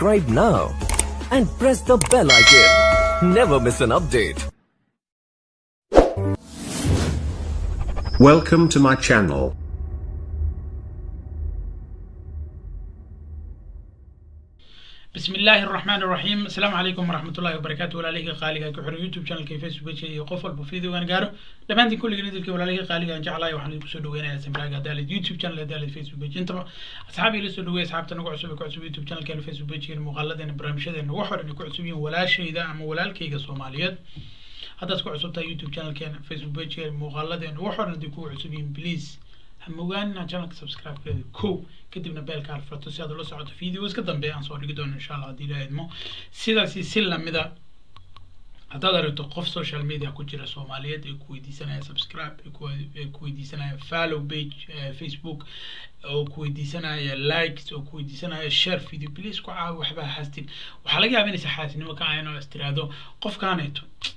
Subscribe now and press the bell icon. Never miss an update. Welcome to my channel. بسم الله الرحمن الرحيم السلام عليكم ورحمة الله وبركاته walaalihii qaaliga ku xiran youtube channelka facebook page iyo qof walba videogan gaaro dhammaantiin kulligiin idilka walaalihii qaaliga aan jeclahay waxaan idinku soo dhaweynayaa samraaga daalid youtube channel ee daalid facebook page intaba asxaabii la soo dhaweey asxaabta nagu cusub ee ku cusub youtube channelkeena facebook pagekeena muuqaaladeena barnaamijyadeena wax horan ay ku cusub yihiin walaashayda ama walaalkayga soomaaliyeed haddaad ku cusub tahay youtube channelkeena facebook pagekeena muuqaaladeena wax horan haddii kugu cusub yihiin please hamogaanina channelka subscribe-keeda kow kadibna beelka alfrato si aad ula socoto videos ka dambeeya aan soo dhigi doono insha allah haddii ilaaha idmo sidaasi si lamida haddaad aragto qof social media ku jira soomaaliyeed ee ku weydiisanaya subscribe ee ku weydiisanaya follow page facebook oo ku weydiisanaya likes oo ku weydiisanaya share video please ku caawi waxba hastin waxaa laga yaaba inaysa xaasinimo ka ahayn oo is tiraahdo qofkaaneeto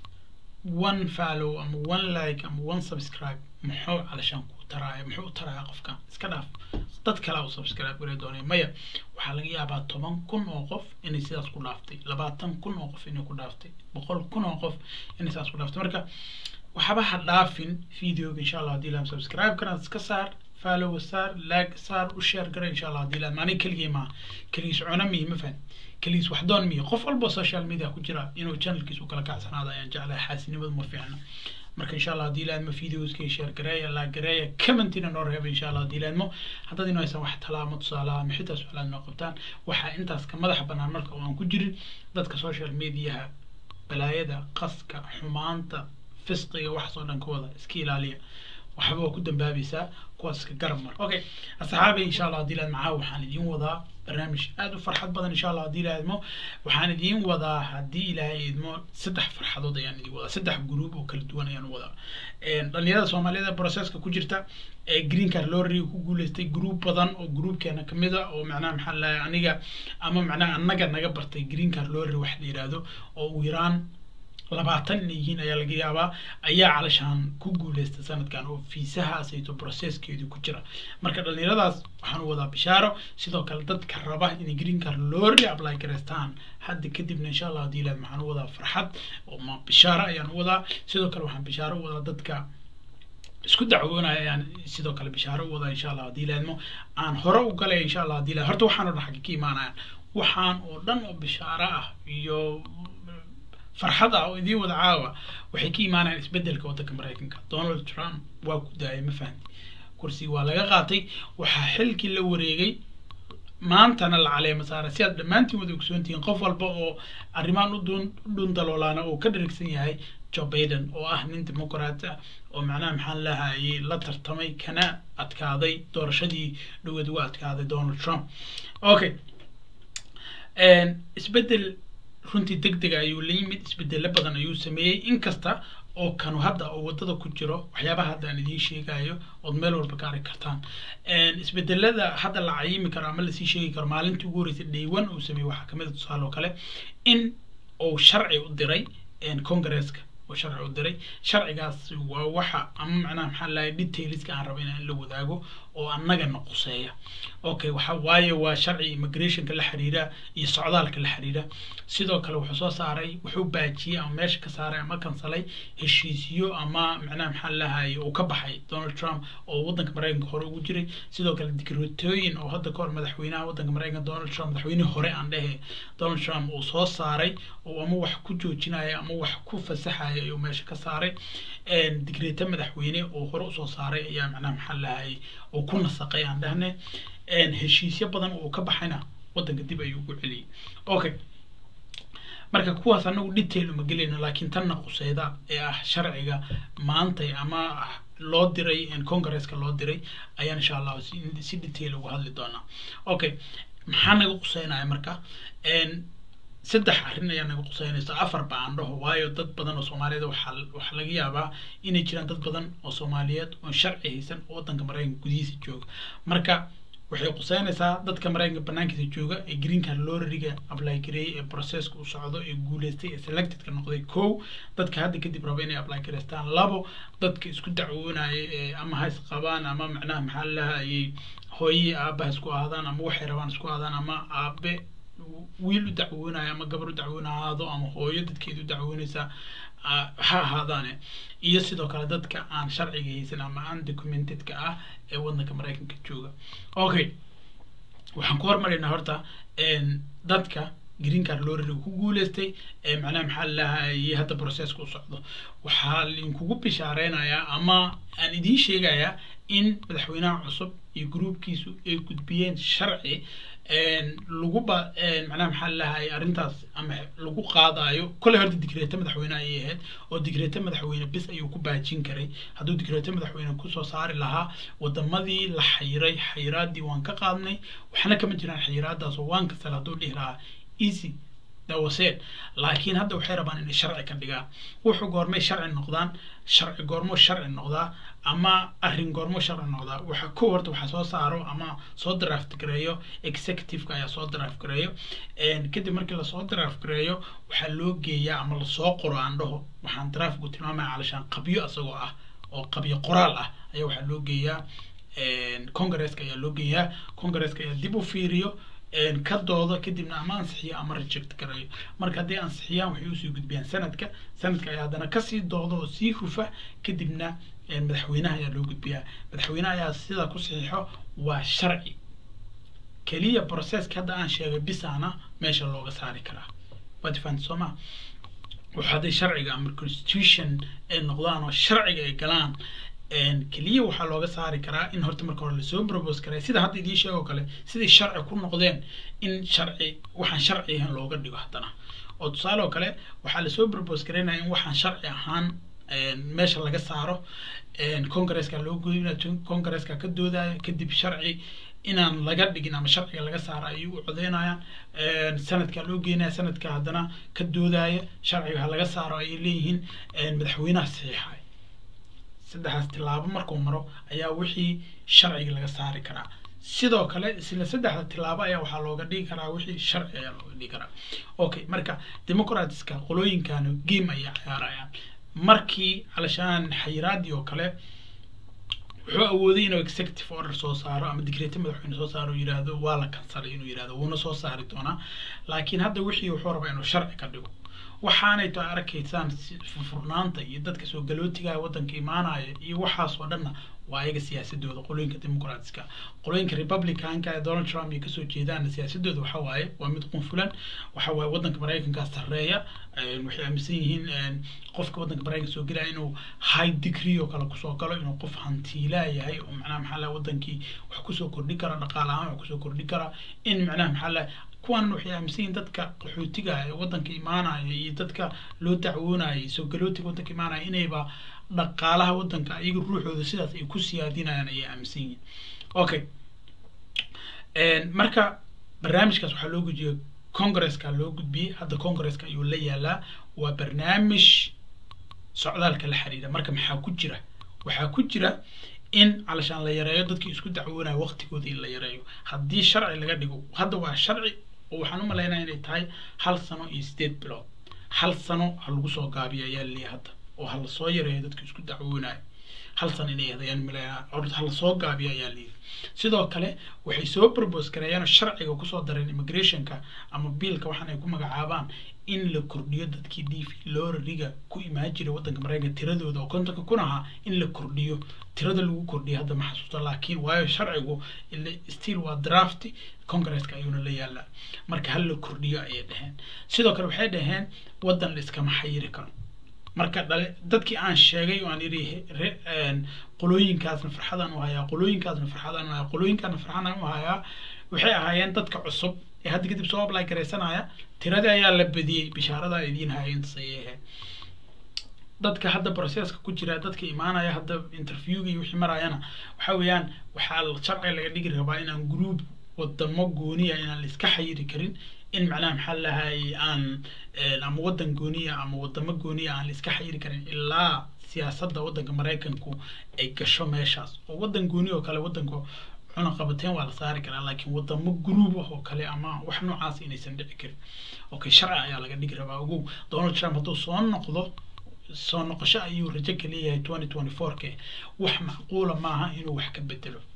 one follow ama one like ama one subscribe muxuu calashaan ku taraaya muxuu u taraaya qofkan iska dhaaf dad kale u subscribe gare doonaya maya waxaa laga yaabaa toban kun oo qof inay sidaas ku dhaaftay labaatan kun oo qof inay ku dhaaftay boqol kun oo qof inay sidaas ku dhaaftay marka waxba ha dhaafin videoga insha allah haddii laan subscribe karaan iska saar follow saar like saar u share gara insha allah haddii laan maaniga keligii maaha keligiis cuna mihi ma fahan keligiis wax doon mihi qof walba social media ku jira inuu channelkiis u kala kacsanaado ayaan jeclahay xaasinimadu ma fiicna marka insha allah haddii laadmo videoska share gareeya la gareeya commentina noo reeba insha allah haddii laadmo haddaad inoo haysan wax talaamo tusaalaha ama xitaa su-aalaad noo qabtaan waxaa intaas ka madaxa banaan marka oo aan ku jirin dadka social mediaha balaayada qaska xumaanta fisqiga waxaas oo dhan ka wada iska ilaaliya waxba waa ku dambaabaysaa kuwaas iska garab mar okay asxaabi insha allah haddii laad macaa waxaan idiin wadaa barnaamij aad u farxad badan insha allah haddii ilaahay idmo waxaan idiin wadaa haddii ilaahay idmo saddex farxadood ayaan idiin wadaa saddex gruub oo kala duwan ayaan wadaa dhalinyarada soomaaliyeed ee processka ku jirta ee green card lottery ku guuleystay group badan oo groupkeena kamid a oo macnaha maxaa lahay aniga ama macnaha annaga naga bartay green card lottery wax la yiraahdo oo ugu yaraan labaatan inay yihiin ayaa laga yaabaa ayaa calashaan ku guuleysta sanadkan oo fiisahaasayto processkeedu ku jira marka dhalinyaradaas waxaan u wadaa bishaaro sidoo kale dadka raba inay green card lorry apply gareystaan hadda kadibna insha allah haddii ilaad waxaan u wadaa farxad oo ma bishaaro ayaan u wadaa sidoo kale waxaan bishaaro u wadaa dadka isku dacwoonaya ayaan sidoo kale bishaaro u wadaa insha allah haddii ilaadmo aan hore u galaya insha allah haddii ilaad horta waxaan oo dhan xagga ka imaanayaan waxaan oo dhan oo bishaaro ah iyo farxad ah oo idiin wada caawa waxay ka imaanayaan isbedelka waddanka maraykanka donald trump waa ku daayay ma fahanti kursiga waa laga qaatay waxaa xilkii la wareegay maantana la caleema saara si aad dhammaantiin wada ogsoontihiin qof walba oo arrimaan u dun dhun daloolaana oo ka dharigsan yahay joe biden oo ah nin dimuqraat ah oo macnaha maxaan lahayay la tartamay kana adkaaday doorashadii dhaweed uga adkaaday donald trump okay isbedel runtii deg dega ayuu la yimid isbedelo badan ayuu sameeyey inkasta oo kanu hadda oo waddada ku jiro waxyaabaha hadda aan idiin sheegayo ood meel walba ka arki kartaan isbedelada hadda la cayimi karo ama lasii sheegi karo maalintii ugu horreysay dhaywan uu sameeyey waxaa kamid a tusaale oo kale in uu sharci u diray congresska oo sharci u diray sharcigaas waa waxa ama macnaha maxaa lahay detailska aan rabo inaan la wadaago oo annagana quseeya okay waxa waaye waa sharci immigrationka la xiriira iyo socdaalka la xiriira sidoo kale wuxuu soo saaray wuxuu baajiyey ama meesha ka saaray ama kansalay heshiisyo ama macnaha maxaa lahay uu ka baxay donald trump oo waddanka maraykanka hore ugu jiray sidoo kale dikratooyin oo hadda kahor madaxweynaha waddanka maraykanka donald trump madaxweynihii hore aan dhehe donald trump uu soo saaray oo ama wax ku joojinaya ama wax ku fasaxaya ayuu meesha ka saaray digreeto madaxweyne oo hore usoo saaray ayaa macnaha maxaa lahay oo ku nasaqay aan dhahne heshiisyo badan oo ka baxayna waddanka dib ayuu ugu celiyey okay marka kuwaas anagu detail uma gelayno laakiin tanna quseyda ee ah sharciga maantay ama loo diray congresska loo diray ayaan insha allah si detail uga hadli doonaa okay maxaa naga quseynaya marka saddex arrin ayaa naga quseynaysa afar ba aan dhaho waayo dad badan oo soomaaliyeed waxaa waxaa laga yaabaa inay jiraan dad badan oo soomaaliyeed oo sharci haysan oo waddanka maraykanka gudihiisa jooga marka waxay quseynaysaa dadka maraykanka banaankiisa jooga ee green card lorriga apply gareeyay ee processka u socdo ee guuleystay ee selectedka noqday kow dadka hadda kadib raba inay apply gareystaan labo dadka isku dacwoonaya ee ama hays qabaan ama macnaha maxaa lahayay hooye aabaha isku ahaadaan ama waxay rabaan isku ahaadaan ama aabe wiil u dacwoonayo ama gabar u dacwoona ahaado ama hooyo dadkeeda u dacwoonaysa ah, ha ahaadaane iyo sidoo kale dadka aan sharciga haysan ama undocumentedka ah ee wadanka maraykanka jooga okay waxaan ku hormaraynaa horta een, dadka green card lorry ku guuleystay ee macnaha maxaa lalahay hadda processka u socdo waxaa linkugu bishaareynaya ama aan idiin sheegayaa in madaxweynaha cusub iyo groupkiisu ay gudbiyeen sharci een, lagu ba een, macnaha maxaa lalahay arrintaas ama lagu qaadayo kolley horta digreeta madaxweyne ayay ahayd oo digreeta madaxweyne bis ayuu ku baajin karay hadduu digreeta madaxweyne kusoo saari lahaa wadamadii la xayiray xayiraadii waan ka qaadnay waxna kama jiraan xayiraadaas oo waan kasal hadduu dhihi lahaa easy dawaseed laakiin hadda waxay rabaan inay sharci ka dhigaan wuxuu goormay sharci noqdaan sharci goormo sharci noqdaa ama arrin goormo sharci noqdaa waxa ko horta waxaa soo saaro ama soo draft gareeyo executiveka ayaa soo draft gareeyo Een, kadib markii lasoo draft gareeyo waxaa loo geeyaa ama lasoo qoro aan dhaho waxaan draftku tilmaamaya calashaan qabyo asagoo ah oo qabyo qoraal ah ayaa waxaa loo geeyaa een, congresska ayaa loo geeyaa congresska ayaa dib u fiiriyo een, ka doodo kadibna ama ansixiyo ama reject garayo marka hadday ansixiyaan waxay usii gudbiyaan sanadka sanadka ayaa haddana kasii doodo oo sii hufa kadibna een, madaxweynaha ayaa loo gudbiyaa madaxweynaha ayaa sidaa ku saxiixo waa sharci keliya processka hadda aan sheegay bisaana meesha looga saari karaa waad fahanti soo ma waxa hadday sharciga ama constitution ay noqdaan oo sharciga ay galaan een, keliya waxaa looga saari karaa in horta marka hore lasoo propose karay sida hadda idiin sheego kale siday sharci ku noqdeen in sharci waxaan sharci ahayn looga dhigo haddana oo tusaale oo kale waxaa lasoo propose karaynaya in waxaan sharci ahaan een, meesha laga saaro een, congresska loo goynaya congresska ka doodaya kadib sharci inaan laga dhigin ama sharciga laga saaro ayay u codeynayaan een, sanadka loo geynaya sanadka haddana ka doodaya sharciga ha laga saaro ayay leeyihiin een, madaxweynaha saxiixay saddexdaas tilaabo markuu maro ayaa wixii sharciga laga saari karaa sidoo kale isla saddexda tilaabo ayaa waxaa looga dhigi karaa wixii sharci ayaa looga dhigi karaa okay marka democratska qolooyinkan game ayay ciyaarayaan markii calashaan xayiraadii oo kale wuxuu awooday inuu executive order soo saaro ama digreeta madaxweyne soo saaro oo yidhaahdo waa la kansalay inuu yidhahdo wuuna soo saari doonaa laakiin hadda wixii wuxuu rabaa inuu sharci ka dhigo waxaanay to arkaysaan si- furfurnaanta iyo dadka soo galootiga waddanka imaanaya iyo waxaas oo dhanna waa ayaga siyaasadooda qolooyinka democratska qolooyinka republicanka ee donald trump iyo kasoo jeedaana siyaasadooda waxa waaye waa mid qunfulan waxa waaye waddanka maraykanka sarreeya een, waxay aaminsan yihiin een, qofka waddanka maraykanka soo gelaya inuu high degree oo kale kusoo galo inuu qof hantiilaa yahay oo macnaha maxaa laha wadankii wax kusoo kordhi kara dhaqaale ahaan wax kusoo kordhi kara in macnaha maxaa laha kuwan waxay aaminsan yihiin dadka qaxootiga ee waddanka imaanaya iyo dadka loo dacwoonaya iyo soo galootiga waddanka imaanaya inayba dhaqaalaha waddanka iyaga ruuxooda sidaas ay ku siyaadinayaan ayay aaminsan yihiin okay Een, marka barnaamijkaas waxaa loo gudbiyey congresska loo gudbiyey hadda congresska ayuu la yaalaa waa barnaamij socdaalka la xiriira marka maxaa ku jira waxaa ku jira in calashaan la yareeyo dadkii isku dacwoonaya waqtigooda in la yareeyo haddii sharci laga dhigo hadda waa sharci oo waxaan u malaynaya inay tahay hal sano iyo sideed bilood hal sano ha lagu soo gaabiyo ayaa laleeyahay hadda oo ha lasoo yareeyo dadka isku dacwoonaya hal sano inay hadayaan malaynaya or ha lasoo gaabiyo ayaa layidhi sidoo kale waxay soo propose gareeyaan oo sharciga kusoo dareen immigrationka ama biilka waxaan ay ku magacaabaan in la kordhiyo dadkii d v lorriga ku imaan jiray waddanka maraykanka tiradooda oo kontonka kun ahaa in la kordhiyo tirada lagu kordhiyo hadda ma xasuusta laakiin waayo sharcigu ile still waa draft congresska ayuuna la yaalaa marka hal la kordhiyo ayay dhaheen sidoo kale waxay dhaheen waddan la iskama xayiri karo marka dhale dadkii aan sheegay oo aan yidhi he- re- een, qolooyinkaasna farxadaan u hayaa qolooyinkaasna farxadaan u hayaa qolooyinkaasna farxadaan u hayaa waxay ahaayeen dadka cusub ee hadda kadib soo apply garaysanaya tiradii ayaa la badiyey bishaaradaa idiin haya intaas ayay ahayd dadka hadda processka ku jira dadka imaanaya hadda interviewga iyo wixii marayana waxa weeyaan waxaa la- sharciga laga dhigi rabaa inaan group wadamo gooniya inaan la iska xayiri karin in macnaha maxaa lahay aan een, ama waddan gooniya ama wadamo gooniya aan la iska xayiri karin ilaa siyaasadda waddanka maraykanku ay gasho meeshaas oo waddan gooni oo kale waddanka cunaqabateen waa la saari karaa laakiin wadamo group ah oo kale ama wax noocaas inaysan dhici karin okay sharci ayaa laga dhigi rabaa ogow donald trump hadduu soo noqdo soo noqosho ayuu rajo ka leeyahay twenty twenty four ke wax macquula maaha inuu wax ka bedelo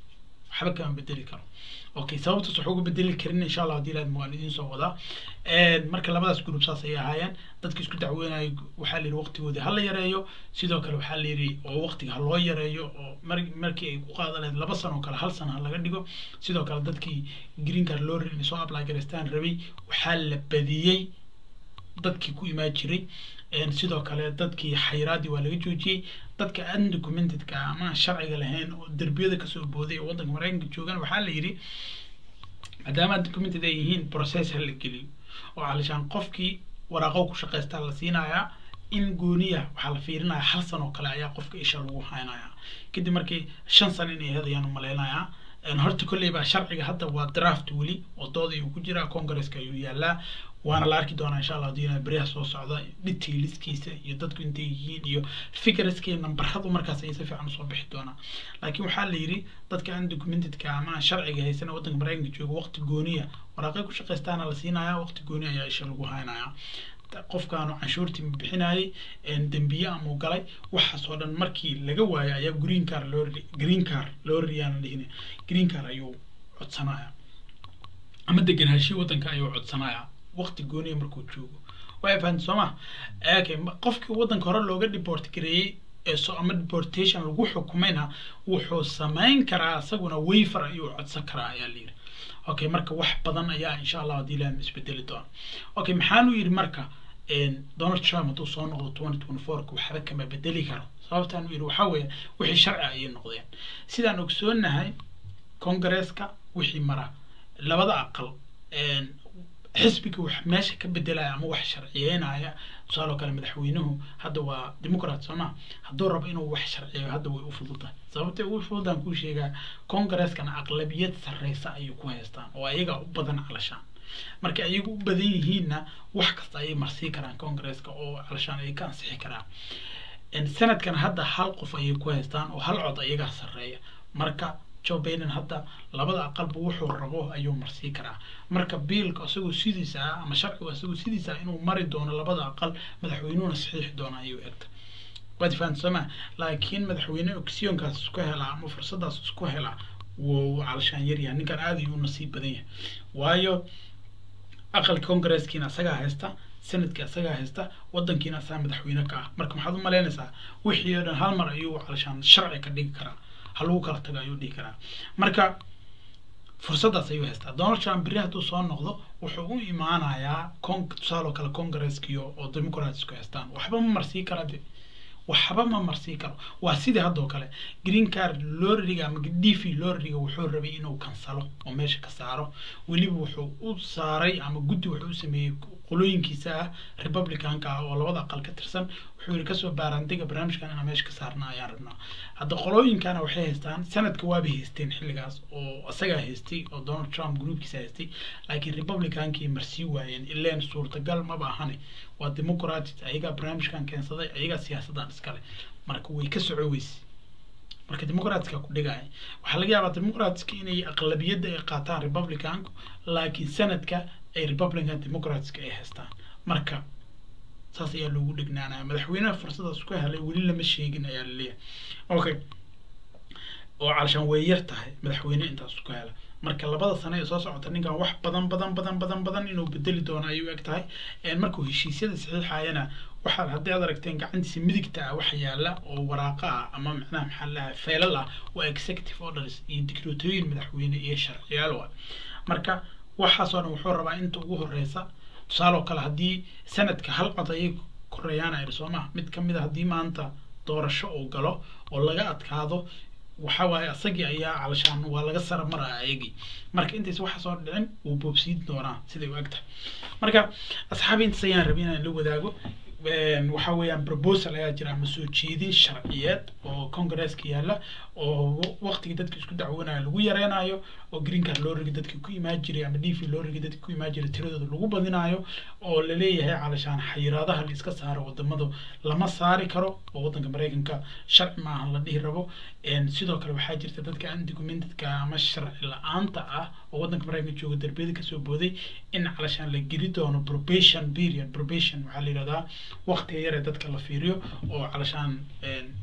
waxba kama bedeli karo okay sababtaas wax uga bedeli karin insha allah haddii ilaad waan idiin soo wadaa marka labadaas group saas ayay ahaayeen dadka isku dacweynayo waxaa la yidhi waqtigoodii ha la yareeyo sidoo kale waxaa la yidhi oo waqtiga ha loo yareeyo oo mar markii ay ku qaadan lahayd laba sano oo kale hal sano ha laga dhigo sidoo kale dadkii green card loo rin soo apply garaystaan rabay waxaa la badiyey dadkii ku imaan jiray sidoo kale dadkii xayiraadii waa laga joojiyey dadka undocumentedka ama aan sharciga lahayn oo derbiyada kasoo booday oo waddanka maraykanka joogan waxaa la yidhi maadaama undocumented ay yihiin process ha la geliyo oo calishaan qofkii waraaqo ku shaqaystaa la siinayaa in gooniya waxaa la fiirinaya hal san oo kale ayaa qofka isha lagu haynaya kadib markii shan sano inay hadayaan umalaynayaa horta kolley baa sharciga hadda waa draft weli oo dood ayuu ku jiraa congresska ayuu yaalaa waana la arki doonaa insha allah haddii beriyaha soo socda detailskiisa iyo dadku intay yihiin iyo figureskii nambaradu markaas ay si fiican usoo bixi doonaa laakiin waxaa la yidhi dadka undocumentedka ama aan sharciga haysana waddanka maraykanka jooga waqti gooniya waraaqay ku shaqaystaana la siinayaa waqti gooni ayaa isha lagu haynayaa qofkaanu canshuurtii bixinayay dembiye amuu galay waxaas oo dhan markii laga waayo ayaa green car loo green car loo riyaana dhihin green car ayuu codsanaya ama degenaanshihi waddanka ayuu codsanaya waqti gooniya markuu joogo way fahanti soo ma okay qofkii waddanka hore looga deport gareeyey ee so ama deportation lagu xukumayna wuxuu samayn karaa isaguna wayfer ayuu codsan karaa ayaa la yidhi okay marka wax badan ayaa insha allah haddii ilaah isbedeli doona okay maxaanu yidhi marka donald trump hadduu soo noqdo twenty twenty fourka waxba kama bedeli karo sababtaan u yidhi waxaa weeye wixii sharci ayay noqdeen sidaan ogsoonahay congresska wixii mara labada aqal xisbiga wax meesha ka bedelaya ama wax sharciyeynaya tusaale oo kale madaxweynuhu hadda waa democrat soo ma hadduu rabo inuu wax sharciyeeyo hadda way u fududahay sababtay ugu fududaan kuu sheegaa congreskana aqlabiyad sarreysa ayay ku haystaan oo ayaga u badan calashaan marka ayaga u badan yihiinna wax kasta ayay marsii karaan congresska oo calashaan ay ka ansixi karaan sanadkan hadda hal qof ayay ku haystaan oo hal cod ayagaa sarreeya marka joe biden hadda labada aqalba wuxuu rabo ayuu marsii karaa marka biilka isagoo sidiisa ah ama sharcigu isagoo sidiisa ah inuu mari doono labada aqal madaxweynuhuna saxiixi doona ayuu egta waad fahanti sooma laakiin madaxweyne oxyonkaas isku helaa ama fursadaas isku helaa wuu calashaan yaryahay ninkan aad ayuu u nasiib badan yahay waayo aqalka congresskiina asagaa haysta sanadkii asagaa haysta wadankiina asagaa madaxweyne ka ah marka maxaad u malaynaysaa wixii oo dhan hal mar ayuu calashaan sharci ka dhigi karaa ha lagu kala tago ayuu dhihi karaa marka fursaddaas ayuu haystaa donald trump berri hadduu soo noqdo wuxuu u imaanayaa con tusaale oo kale congresskiyo oo democratsku haystaan waxba ma marsii kara de waxba ma marsii karo waa sidii haddoo kale green card lorriga ama d v lorriga wuxuu rabay inuu kansalo oo meesha ka saaro weliba wuxuu u saaray ama guddi wuxuu u sameeyey qolooyinkiisa ah republicanka ah oo labada aqal ka tirsan wuxuu yidhi kasoo baaraandiga barnaamijkan inaan meesha ka saarna ayaan rabnaa hadda qolooyinkana waxay haystaan sanadka waabay haysteen xilligaas oo isagaa haystay oo donald trump groupkiisa haystay laakiin republicankii marsii waayeen ileen suurtagal maba ahane waa democratic ayagaa barnaamijkan keensaday ayagaa siyaasaddan iskale marka way ka soco weyse marka democratska ku dhigaya waxaa laga yaabaa democratska inay aqlabiyadda ay qaataan republicanku laakiin sanadka ay republican democratska ay haystaan marka saas ayaa loogu dhignaanaya madaxweynaha fursadaas ku helay weli lama sheegin ayaa laleeyahay okay oo calashaan way yar tahay madaxweyne intaas ku hela marka labada sano ee soo socota ninkan wax badan badan badan badan badan inuu bedeli doono ayuu eg tahay markuu heshiisyada saxiixayana waxaad haddii aad aragteen gacantiisa midigta ah waxa yaala oo waraaqa ah ama macnaha maxaa lahaa feelal ah waa executive orders iyo dictatooyin madaxweyne iyo sharciyaal wa marka waxaasoo dhan wuxuu rabaa inta ugu horeysa tusaale oo kale haddii sanadka hal cod ayay koreeyaan ayr soo maha mid kamid a haddii maanta doorasho uu galo oo laga adkaado waxa waaye asagii ayaa calashaan waa laga sara maraya ayagii marka intays waxaas oo dhicin wuu boobsiin doonaa siday u eg tahay marka asxaabi intaas ayaan rabay inaan la wadaago waxa weeyaan proposal ayaa jira ama soo jeedin sharciyeed oo congresska yaalla oo waqtigii dadka isku dacwanayo lagu yareynayo oo green card loo rigi dadka ku imaan jiray ama d v loo rigi dadka ku imaan jiray tiradooda lagu badinayo oo laleeyahay calashaan xayiraadaha la iska saaro wadamadu lama saari karo oo wadanka maraykanka sharci maaha la dhihi rabo sidoo kale waxaa jirta dadka undocumentedka ama sharci la-aanta ah oo wadanka maraykanka jooga darbiyada kasoo booday in calashaan la geli doono probation period probation waxaa la yidhahdaa waqtiga yar ee dadka la fiiriyo oo calashaan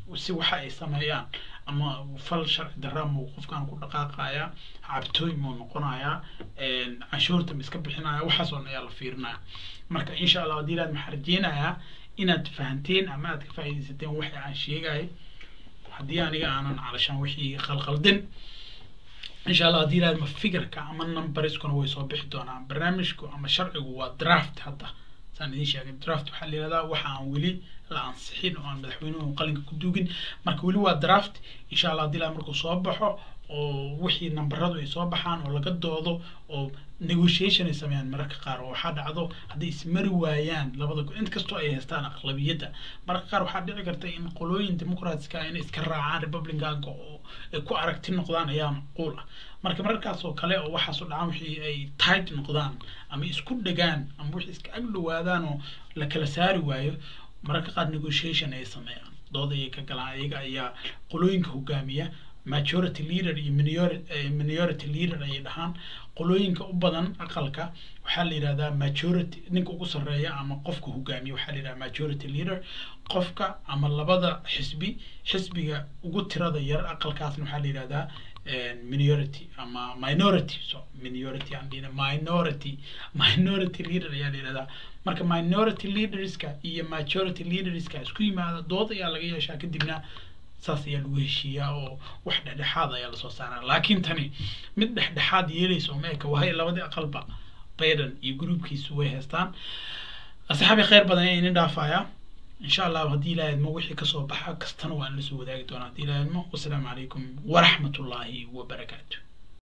si waxa ay sameeyaan ama fal sharci darra muu qofkan ku dhaqaaqaya cabtooy muu noqonaya canshuurta ma iska bixinaya waxaas oo dhan ayaa la fiirinaya marka insha allah haddii ilaad maxaa rajeynayaa inaad fahanteen ama aad ka faa'iidaysateen waxa aan sheegaya haddii aniga aanan calashaan wixii khalkhaldin insha allah haddii ilaad ma fikirka ama numbariskuna way soo bixi doonaan barnaamijku ama sharcigu waa draft hadda saan idiin sheegay draft waxaa la yihahdaa waxa aan weli la ansixin oo aan madaxweynuhu qalinka ku duugin marka weli waa draft insha allah haddii ilaad markuu soo baxo oo wixii nambaradu ay soo baxaan oo laga doodo oo negotiation ay sameeyaan mararka qaar oo waxaa dhacdo hadday ismari waayaan labada go int kastoo ay haystaan aqlabiyadda mararka qaar waxaa dhici karta in qolooyin democratska inay iska raacaan republicanka oo ay ku aragti noqdaan ayaa macquul ah marka mararkaas oo kale oo waxaas oo dhacaan wixii ay tight noqdaan ama isku dhegaan ama wixii iska ag dhowaadaan oo la kala saari waayo mararka qaar negotiation ay sameeyaan dood ayay ka galaan iyaga ayaa qolooyinka hogaamiya majority leader iyo minority leader ayay dhahaan qolooyinka u badan aqalka waxaa la yidhahdaa majority ninka ugu sarreeya ama qofka hogaamiya waxaa la yidhahdaa majority leader qofka ama labada xisbi xisbiga ugu tirada yar aqalkaasna waxaa la yidhahdaa minority ama minority so minority aan dhihina minority minority leader ayaa la yidhahdaa marka minority leaderska iyo majority leaderska isku yimaada dood ayaa laga yeeshaa kadibna saas ayaa lagu heshiiyaa oo wax dhexdhexaad ayaa lasoo saaraa laakiin tani mid dhexdhexaad yeelaysa oo meeka wahay labadii aqalba bayden iyo gruubkiisu way haystaan asxaabi khayr badan ayaa idin dhaafayaa insha allah haddii ilaah idmo wixii kasoo baxa kastana waan la soo wadaagi doonaa haddii ilaah idmo wasalaamu calaykum waraxmatullaahi wabarakaatu